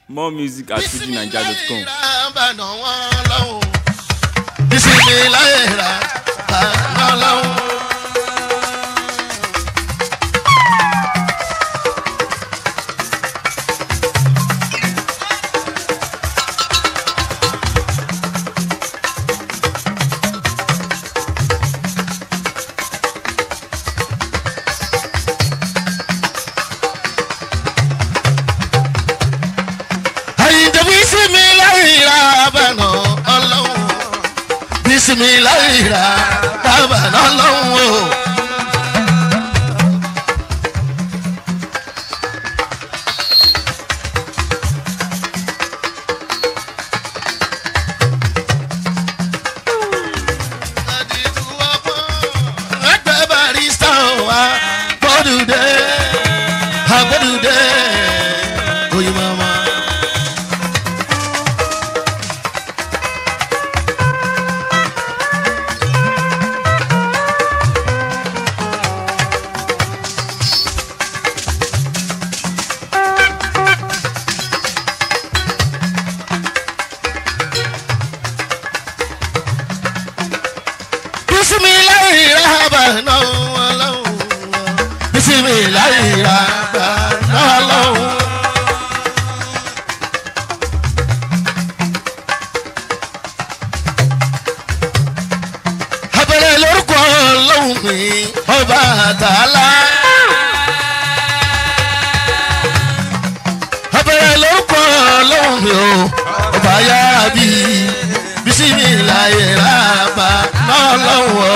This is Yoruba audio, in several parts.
more music at fujinaija.com. bànà wọn lọ́hùn. ìsinmi láyé rà bànà lọ́hùn. àyìndé bísími láyé rà bànà ọlọ́hùn. bísími láyé rà bànà ọlọ́hùn o. ẹgbẹ́ barista wa gbọ́dúdé agbọ́dúdé oyin mama. bisimilayi rahaba n'ọlọ́wọ́ bisimilayi rahaba n'ọlọ́wọ́. abẹ́rẹ́ lórúkọ ọlọ́run mi ọba àtàlá. abẹ́rẹ́ lórúkọ ọlọ́run mi o ọba yára bí bisimilayi rahaba n'ọlọ́wọ́.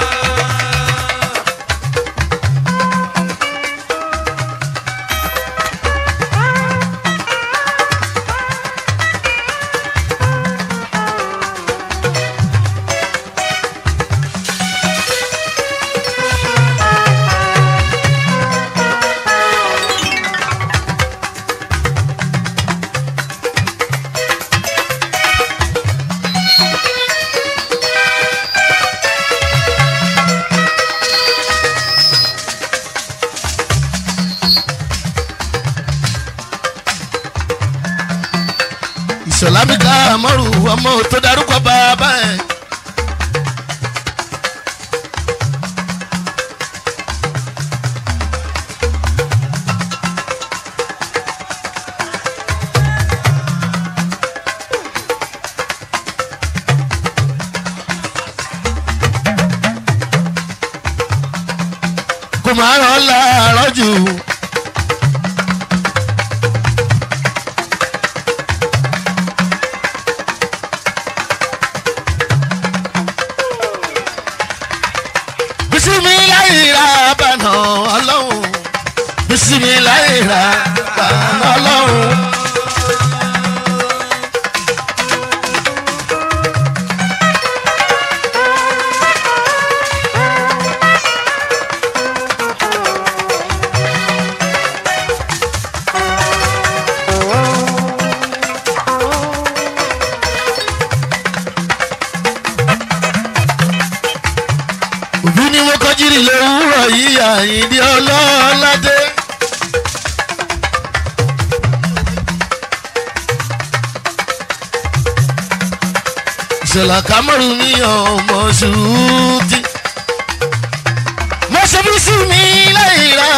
ìṣọ̀lá mi ká àmọ́rù ọmọ tó darúkọ bàbá ẹ̀. kò máa rán láàárọ̀ jù. bisimilayi ra bànà ọlọ́run bisimilayi ra bànà ọlọ́run. òbí ni mo kọjírí lówùrọ̀ yìí àyíndí ọlọ́ọ̀ládé. ìṣẹ̀lẹ̀ kámọ́rù mi ọmọ ṣùtì. mo ṣe bí sí mi lẹ́yìn rà.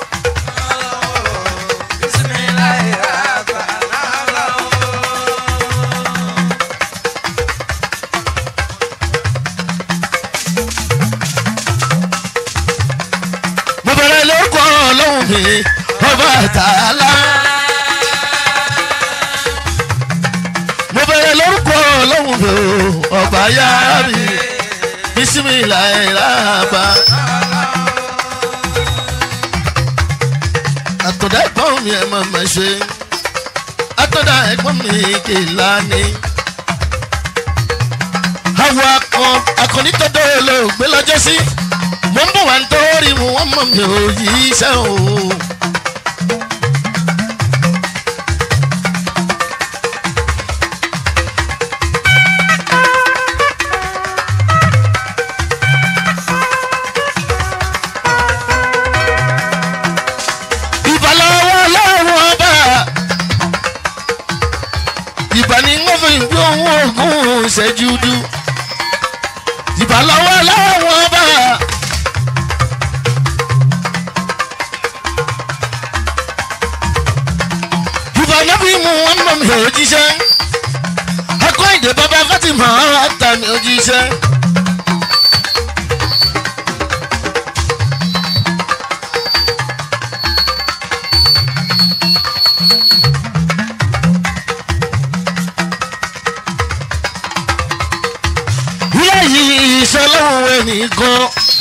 mo bẹ̀rẹ̀ lórúkọ ọlọ́run mi ọba àtàlá. mo bẹ̀rẹ̀ lórúkọ ọlọ́run mi ọba yára mi bísímìlà ìlàbà. àtọ̀dá ẹ̀gbọ́n mi ẹ̀ máa ma ṣe àtọ̀dá ẹ̀gbọ́n mi kìlá ni. àwọn akọ akọni tọ́dọ̀ olóògbé lọ́jọ́ sí mo ń bọ̀ wá nítorí mu wọ́n mọ̀ mi ò yí iṣẹ́ o. ìbàlọ́wọ́ ọlọ́run ọba bí ohun ogun ṣẹ́jú dú ìbálọ́wọ́ láwọn bá. ìbánábí mu wọn mọ mi ò jíṣẹ́ akọ́ ìdè bàbá Fatima ta mi ò jíṣẹ́. ilé yìí ìṣọlọ́run ẹnìkan.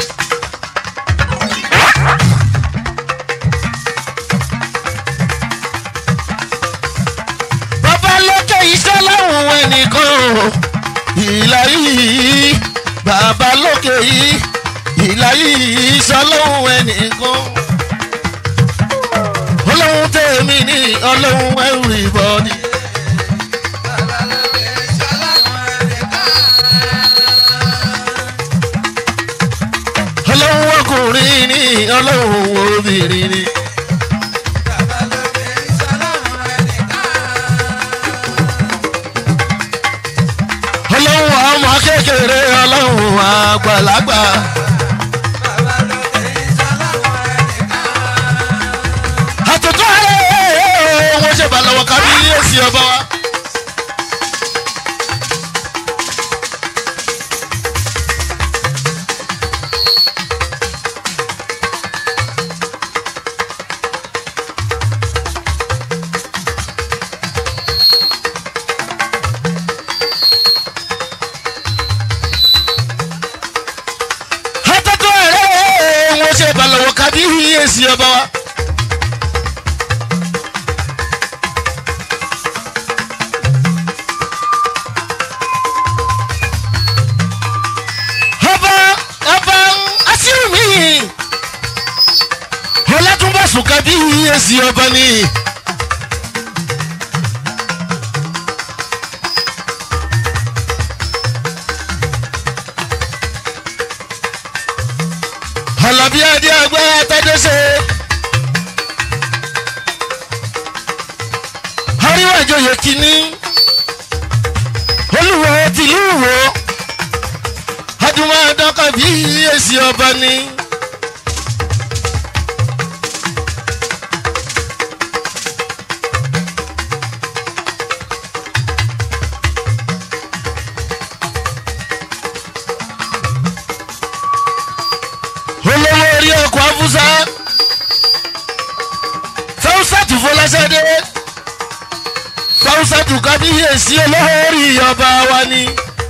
bàbá lókè ìṣọlọ́run ẹnìkan. ìlà yìí bàbá lókè yìí ìlà yìí ìṣọlọ́run ẹnìkan. ọlọ́run tèmi ní ọlọ́run everybody. ọlọ́run ọkùnrin ní ọlọ́run obìnrin ní. ọlọ́run ọmọ kékeré ọlọ́run àgbàlagbà. àtúntò ẹ̀ wọ́n ṣe balọ̀wọ̀ kábíyèsí ọba wa. àtúntò ẹ̀ wọ́n ṣe balọ̀wọ̀ kábíyèsí ọba wa. ọba ọba asírùmí ọlátúnbàsùn kábíyèsí ọba ni. Àlàbí adé àgbà àtàdéṣe. Àríwá ìjòyè kìíní. Olúwo tìlú wo. Adúmọ̀ àdọ́kọ̀ bí èsì ọba ni. olówó orí ọkọ̀ afúsá fáwùsàtù fọláṣadé fáwùsàtù kábíyèsí olówó orí ọba wa ni.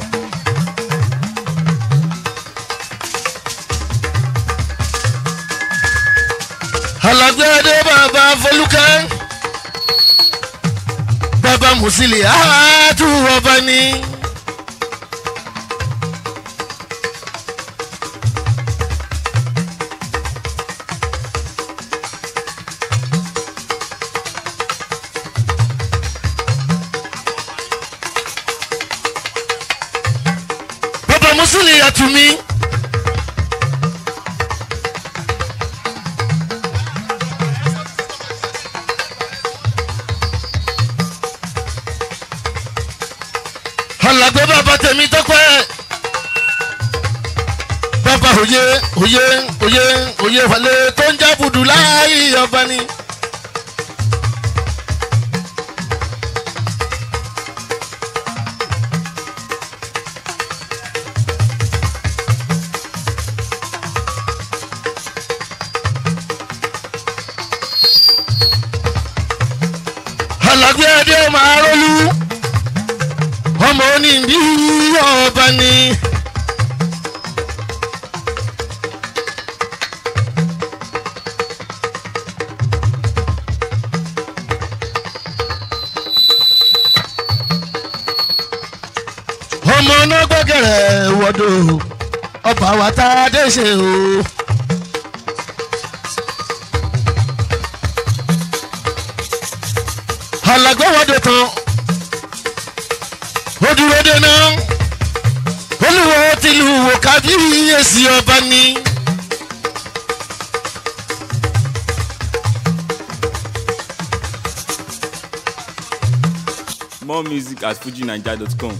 alágbádé bàbá fọlùkẹ́ bàbá mùsílì àátú ọba ni. bàbá mùsílì àtúmí. alàgbé bàbá tèmi tọ́pẹ́ bàbá òye òye òye òye wàlé tó ń jábùdù láàyè ọba ni. alàgbé adé máa rólú ọmọ oníbí ọba ni. ọmọ náà gbẹ́gẹ̀rẹ̀ wọ́dọ̀ ọba wa tá a dé ṣe o. alàgbé wọ́dọ̀ tán ó dúró dénà olùwọ́ tìlú wò kábíyèsí ọba ni. More music at fujinaija.com.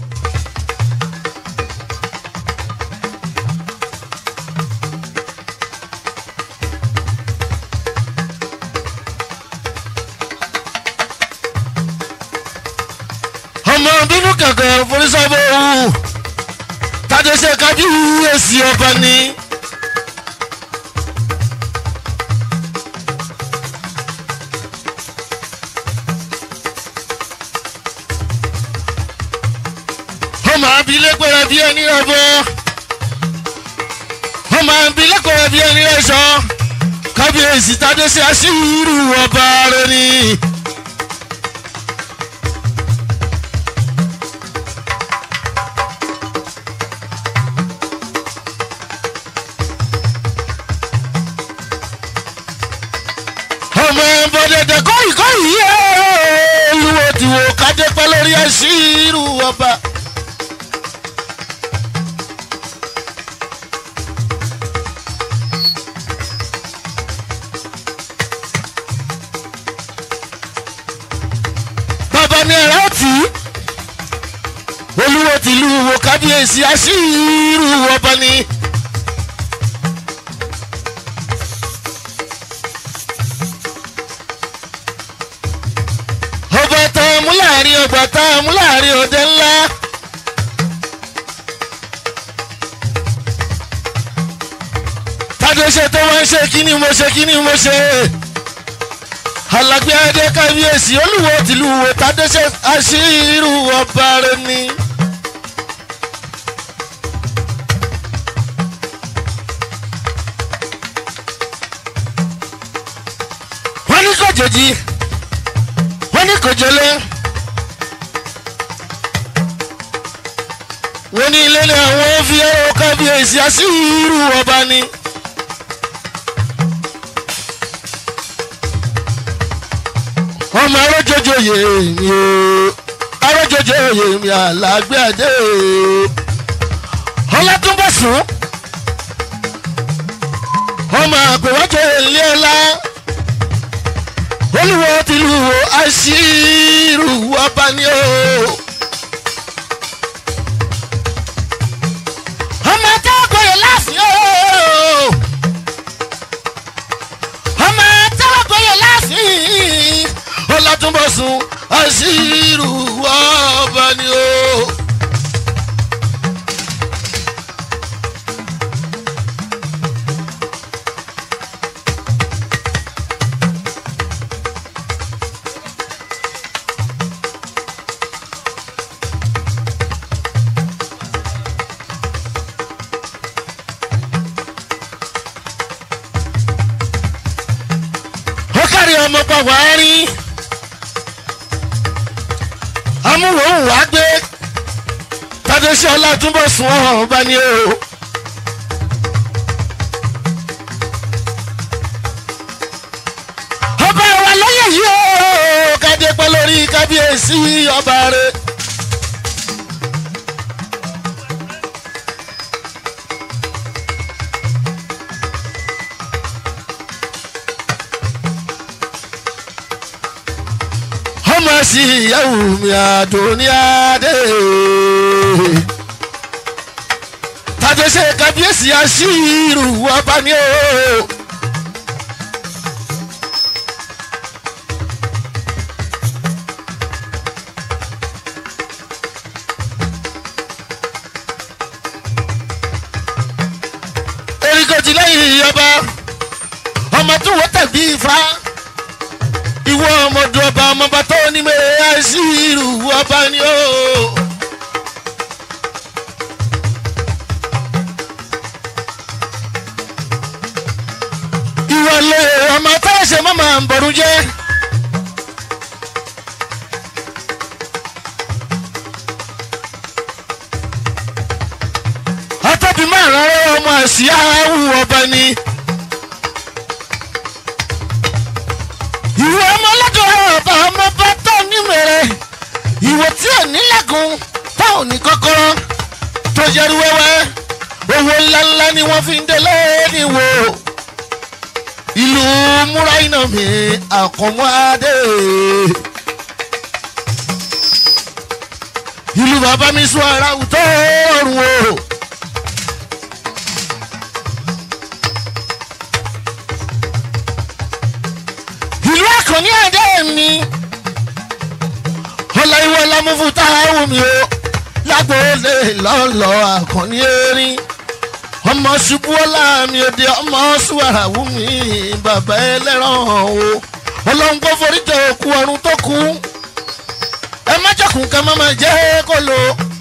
ọmọ bínú kankan forísọ́bọ̀ òwú tàdéṣe kájú èsì ọba ni. ọmọ abilé pẹrẹ bí ẹni ọbọ ọmọ abilé pẹrẹ bí ẹni ẹṣọ kábíyèsí tàdéṣe aṣíwìrì ọba rẹ ni. ọmọ bọ̀dẹ̀dẹ̀ kọ́yì kọ́yì yẹ́ olúwo ti wò kájẹ́ pẹ́ lórí ẹ̀sìrù ọba. bàbá mi ẹ̀rọ tì í olúwo tìlú wò kábíyèsí ẹ̀sìrù ọba ni. ọba tá a mú láàrin ọgbà tá a mú láàrin òde ńlá. tádé ṣe tó wá ń ṣe kí ni mo ṣe kí ni mo ṣe. alágbé adé kábíyèsí olúwo tìlú wo tádé ṣe aṣírù ọba rẹ ni. wọ́n ní kò jòjì wọ́n ní kò jọlé. wọ́n ní ilé ní àwọn fi ẹ̀rọ kábíyèsí àṣírù ọba ni. ọmọ arójojo yèé mi o arójojo yèé mi àlágbé àdé o ọlátúnbọ̀sùn ọmọ àpèwájọ ilé ọlá olùwọ́ tìlú àṣírù ọba ni o. ọmọ tágbóyè láàfin o. ọmọ tágbóyè láàfin ọlátúnbọ̀sùn àṣírù ọba ni o. ó kárí ọmọ pa wàá rí amúhùn wàá gbé tàdéṣe ọlátúnbọ̀ sùn ọ̀hún ọba ni o. ọba wa lóye yìí o kádé pẹ́ lórí kábíyèsí ọba rẹ̀. ọmọ sí ìyàwó mi àdóníadé tàdéṣe kábíyèsí àṣírù ọba ni o. erikoti lẹ́yìn ọba ọmọ tó wọ́n tẹ̀bí ifá ìwọ ọmọdé ọba ọmọba tó ní mẹ́rẹ̀ àìsírù ọba ni ó. ìwọlé ọmọ táyẹsẹ mọ́mọ́ ń bọ̀rù jẹ́. atọ́bí máa rán ọmọ àṣìyá awù ọba ni. ìwọ ọmọ ọlọ́dọ̀ ọba ọmọ bá tọ̀ nímẹ̀rẹ̀ ìwọ tí ò nílẹ̀kùn tá ò ní kọ́kọ́rọ́ tó yẹru wẹ́wẹ́ owó ńláńlá ni wọ́n fi ń délé níwò ìlú múráìnà mi àkànmọ́ adé. ìlú bàbá mi sún ara tó rùn o. ìlú àkànní àdé mi ọláìwọ lámúfú táwọn mi o lágbóòlè lọ́lọ́ àkànní erin ọmọ ṣubú ọlá mi òde ọmọ ṣùwàràwù mi bàbá ẹlẹ́ràn o ọlọ́run kò forí jẹ òkú ọ̀run tó kú ẹ má jọkùn ká má má jẹ́ kó lò.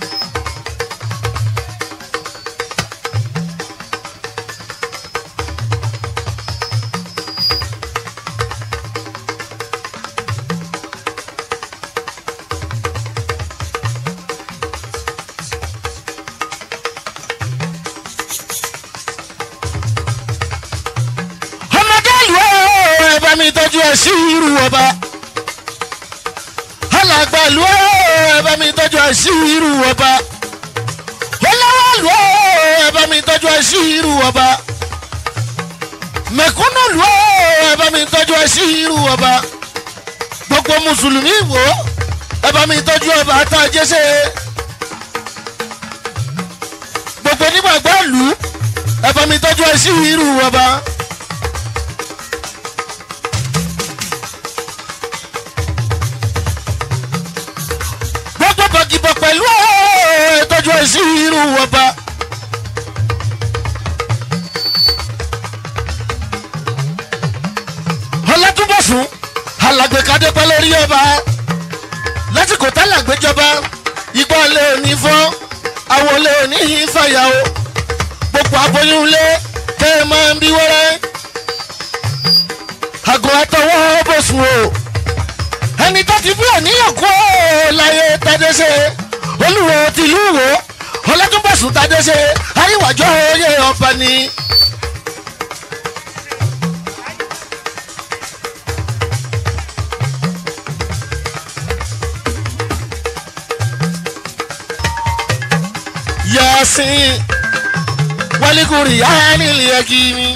ọmọdé ìlú ẹ bá mi tọ́jú ẹ sí irú ọba alàgbà ìlú ẹ bá mi tọ́jú ẹ sí irú ọba olówó ìlú ẹ bá mi tọ́jú ẹ sí irú ọba mẹ̀kúnnù ìlú ẹ bá mi tọ́jú ẹ sí irú ọba gbogbo mùsùlùmí wò ẹ bá mi tọ́jú ọba tá a jẹ́sẹ̀ gbogbo onígbàgbọ́ ìlú ẹ bá mi tọ́jú ẹ sí irú ọba. gbogbo bọ̀gìbọ̀ pẹ̀lú ìtọ́jú ẹ̀sí irú ọba. ọlọ́túnbọ̀sùn alàgbèkadé pẹ́ lórí ọba lásìkò tálàgbéjọba igbá lé òní fọ́ àwọn lé òní fàyà o gbogbo aboyún lé tẹ́ ẹ máa ń bí wẹ́rẹ́ àgọ́ àtọwọ́ bọ̀sùn o ẹni tó ti bí òníyàn kú láyé tàdéṣe olùwò tìlú wò ọlọ́dúnbọ̀sùn tàdéṣe àríwájọ́ oyè ọba ni. yasin walikuri yanili yakini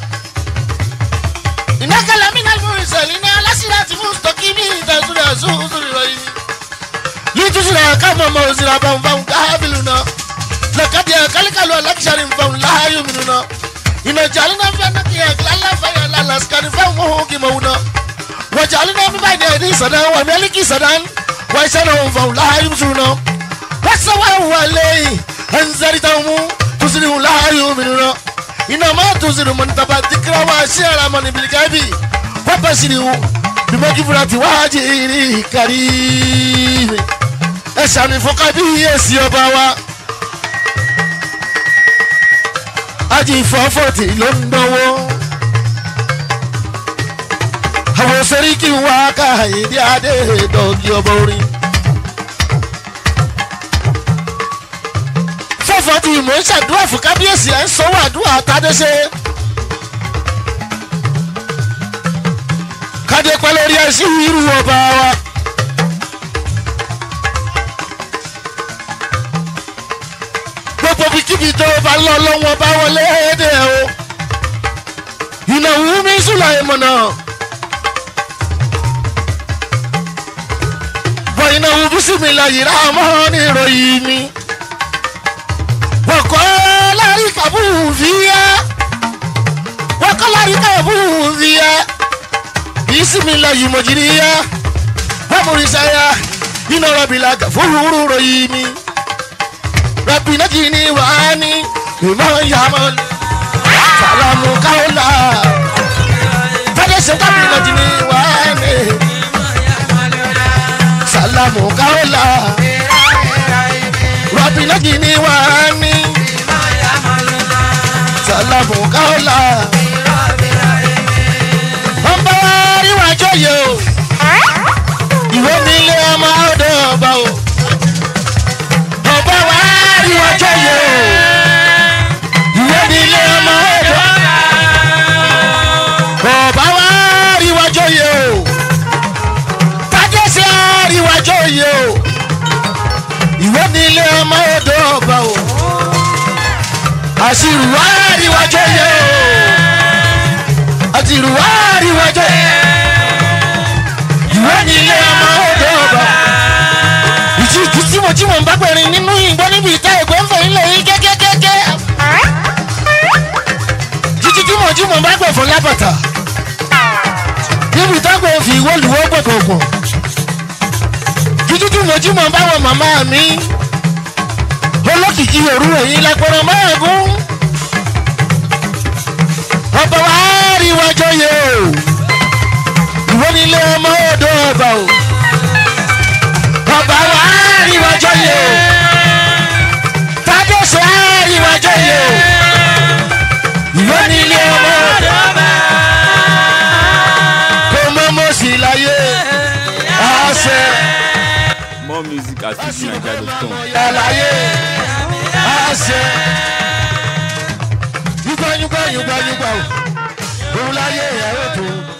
inakala minal mursalina alasirati mustaqimi tasura susuri rahimi litusira kama mausira bambam kabiluna lakadi kalikalu alakshari mbam la yuminuna ina jalina fanaki lalla faya lalla skani fa muhuki mauna wajalina mi bayni adi sadan wa maliki sadan wa isana mbam la yumsuna wasawa walei anzaritamu tusrihu la yuminuna inama tuziru mantaba dikira wa shiara mani bilikabi wabashirihu bimagifurati wajiri karimi ẹ ṣàmì fún kábíyèsí ọba wa ajì fọ́fọ́tì ló ń dánwó àwọn sẹ́ríkì wá káyìndé adé dọ́gí ọba orin fọ́fọ́tì mò ń ṣàdúrà fún kábíyèsí ẹ̀ ń sanwó àdúrà tádéṣe kádé pẹ́ lórí ẹṣin irú ọba wa. gbogbo bíkíbi tó bá lọ lọ́wọ́ bá wọlé dé o ìnáwó mi sùlọ ìmọ̀nà wọ ìnáwó bísímìlà yìí rámọ́ ní ìròyìn mi wọ́kọ́ lárí kàbú fìyà wọ́kọ́ lárí kàbú fìyà bísímìlà yìí mọ̀jìríyà wọ́n mú ìsáyà iná rọ̀bìlà gàfúrú ròyìn mi rabbi najini wa ani bima yamal salamu kaula fade se rabbi najini wa ani salamu kaula rabbi najini wa ani salamu kaula ọba wa rí wájú yìí o ìwé mi lé ọmọ ọdọ ọba o ọba wa rí ọjọ́ yẹ o ìwé ni ilé ọmọ ọ̀dọ́ ọba wa rí ọjọ́ yẹ o tájẹ́sẹ̀ rí ọjọ́ yẹ o ìwé ni ilé ọmọ ọ̀dọ́ ọba o àṣìrù wa rí ọjọ́ yẹ o àṣìrù wa rí ọjọ́ yẹ ìwé ni ilé ọmọ ọ̀dọ́ ọba ìjì tí mo tí mo ń bá alábàtà níbi tágbọ̀n fi wọ́lùwọ́ gbọ̀gbọ̀gbọ̀ jíjújú mọ̀júmọ̀ báwọn màmá mi olókìkí òru ẹ̀yìn lápẹ̀rẹ̀ mẹ́ẹ̀gún ọba wa rí wájọ yẹ o ìwọ nílé ọmọ odò ọba o ọba wa rí wájọ yẹ o tádọ́sọ̀ á rí wájọ yẹ o ìwọ nílé ọmọ odò ọba kò mọ́ mọ́ sí láyé àṣẹ More music at fujinaija.com. yàlàyé àṣẹ yúgbà yúgbà yúgbà yúgbà o òun láyé ẹ̀ ó tó.